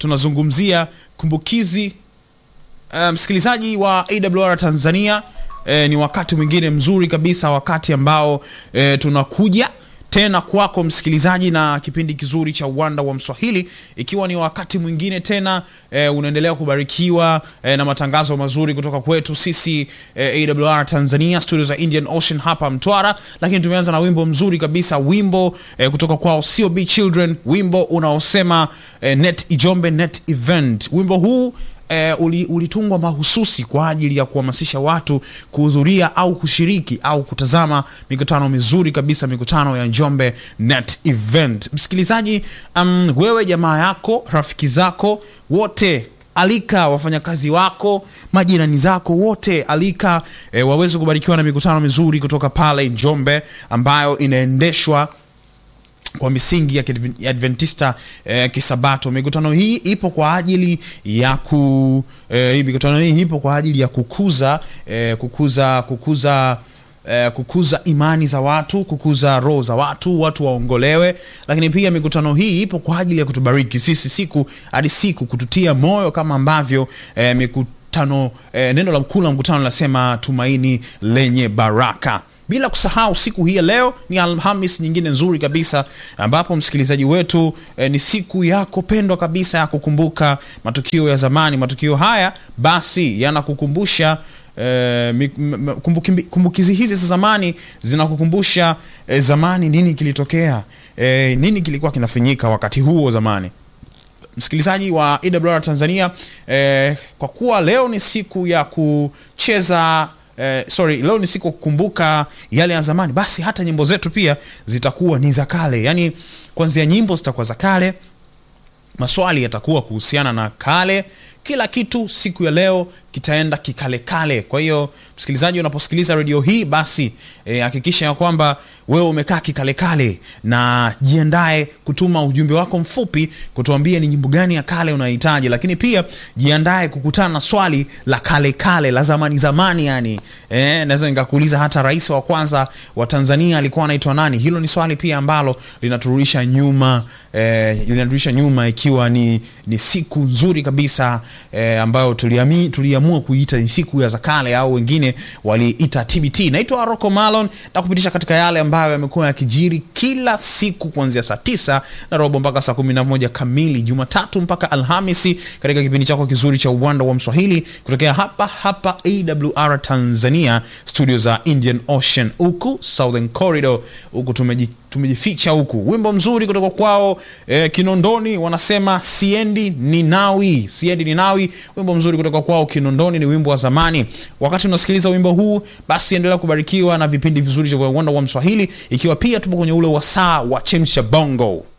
tunazungumzia kumbukizi uh, msikilizaji wa awr tanzania eh, ni wakati mwingine mzuri kabisa wakati ambao eh, tunakuja tena kwako msikilizaji na kipindi kizuri cha uwanda wa mswahili ikiwa ni wakati mwingine tena e, unaendelea kubarikiwa e, na matangazo mazuri kutoka kwetu sisi e, awr tanzania studio za indian ocean hapa mtwara lakini tumeanza na wimbo mzuri kabisa wimbo e, kutoka kwao cob children wimbo unaosema e, net ijombe net event wimbo huu eh, uli- ulitungwa mahususi kwa ajili ya kuhamasisha watu kuhudhuria au kushiriki au kutazama mikutano mizuri kabisa mikutano ya njombe net event msikilizaji um, wewe jamaa yako rafiki zako wote alika wafanyakazi wako majirani zako wote alika e, waweze kubarikiwa na mikutano mizuri kutoka pale njombe ambayo inaendeshwa kwa misingi ya Kiadven- ya adventista eh, kisabato mikutano hii ipo kwa ajili ya ku eh, hii mikutano hii ipo kwa ajili ya kukuza eh, kukuza kukuza Eh, kukuza imani za watu kukuza roho za watu watu waongolewe lakini pia mikutano hii ipo kwa ajili ya kutubariki sisi siku hadi siku kututia moyo kama ambavyo eh, mikutano eh, neno la mkuu la mkutano linasema tumaini lenye baraka bila kusahau siku hii ya leo ni alhamis nyingine nzuri kabisa ambapo msikilizaji wetu eh, ni siku yako pendwa kabisa ya kukumbuka matukio ya zamani matukio haya basi yanakukumbusha eh, mi- m- m- kumbuki- kumbukizi hizi za zamani zinakukumbusha eh, zamani nini kilitokea eh, nini kilikuwa kinafanyika wakati huo zamani msikilizaji wa awr tanzania eh, kwa kuwa leo ni siku ya kucheza Eh, sorry leo ni siku ya kukumbuka yale ya zamani basi hata nyimbo zetu pia zitakuwa ni za kale yaani kuanzia nyimbo zitakuwa za kale maswali yatakuwa kuhusiana na kale kila kitu siku ya leo kitaenda kikalekale kwa hiyo msikilizaji unaposikiliza redio hii basi eh, hakikisha ya kwamba wewe umekaa kikalekale na jiandae kutuma ujumbe wako mfupi kutuambia ni nyimbo gani ya kale unahitaji lakini pia jiandae kukutana na swali la kale kale la zamani zamani yani eh, naweza nikakuuliza hata rais wa kwanza wa tanzania alikuwa anaitwa nani hilo ni swali pia ambalo linaturudisha nyuma eh, linaturudisha nyuma ikiwa ni, ni siku nzuri kabisa eh, ambayo tuliami, tuliamua kuita ni siku ya za kale au wengine waliita tbt naitwa rocco malon na kupitisha katika yale ambayo yamekuwa yakijiri kila siku kuanzia saa tisa na robo mpaka saa kumi na moja kamili jumatatu mpaka alhamisi katika kipindi chako kizuri cha uwanda wa mswahili kutokea hapa hapa awr tanzania studio za indian ocean huku southern corridor huku tumeji tumejificha huku wimbo mzuri kutoka kwao eh, kinondoni wanasema siendi ninawi siendi ninawi wimbo mzuri kutoka kwao kinondoni ni wimbo wa zamani wakati unasikiliza wimbo huu basi endelea kubarikiwa na vipindi vizuri vya uwanda wa mswahili ikiwa pia tupo kwenye ule wasaa wa chemsha bongo